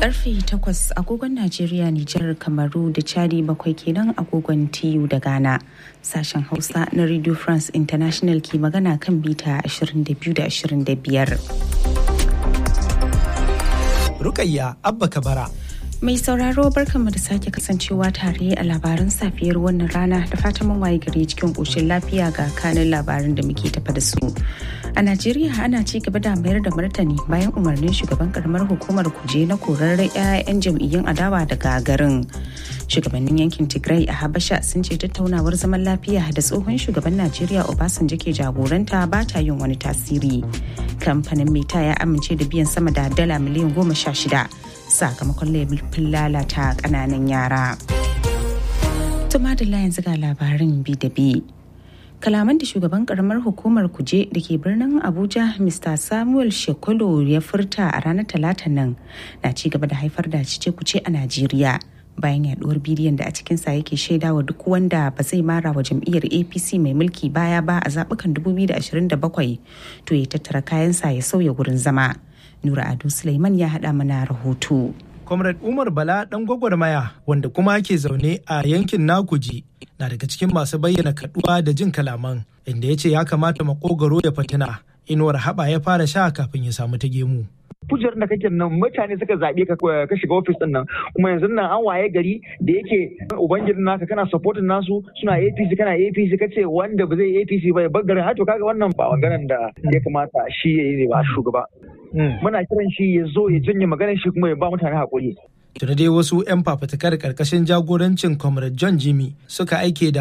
Karfe takwas agogon Najeriya, Nijar, Kamaru da Chadi bakwai kenan agogon TU da Ghana. Sashen Hausa na Radio France International ke magana kan bita 22 da 25. Rukayya Abba Kabara. Mai sauraro barkanmu da sake kasancewa tare a labaran safiyar wannan rana da fatan mun waye gari cikin ƙoshin lafiya ga kanin labaran da muke tafa da su. A Najeriya ana ci gaba da mayar da martani bayan umarnin shugaban karamar hukumar kuje na korar 'ya'yan jam'iyyun adawa daga garin. Shugabannin yankin Tigray a Habasha sun ce tattaunawar zaman lafiya da tsohon shugaban Najeriya Obasanjo ke jagoranta ba ta yin wani tasiri. Kamfanin Meta ya amince da biyan sama da dala miliyan goma sha shida sakamakon laifin lalata kananan yara. Tumadilla yanzu ga labarin bi da bi. Kalaman da shugaban karamar hukumar kuje da ke birnin Abuja Mr. Samuel Shekolo ya furta a ranar talata nan na ci gaba da haifar da cice kuce a Najeriya. bayan yaduwar bidiyon da a cikinsa yake shaida wa duk wanda ba zai mara wa jam'iyyar apc mai mulki baya ba a zaɓukan 2027 to ya tattara kayansa ya sauya gurin zama nura ado suleiman ya haɗa mana rahoto Comrade Umar Bala ɗan gwagwarmaya wanda kuma ke zaune a yankin Nakuji na daga cikin masu bayyana kaduwa da jin kalaman inda ya ce ya kamata makogaro ya fatina inuwar haɓa ya fara sha kafin ya samu ta gemu. kujerar da kake nan mutane suka zaɓe ka ka shiga ofis din nan kuma yanzu nan an waye gari da yake ubangijin naka kana supporting nasu suna APC kana APC kace wanda ba zai APC ba ya bar garin to kaga wannan ba maganar da ya kamata shi ya yi ba shugaba muna kiran shi ya zo ya janye maganar shi kuma ya ba mutane hakuri Tuna dai wasu 'yan fafatakar karkashin jagorancin Comrade John Jimmy suka aike da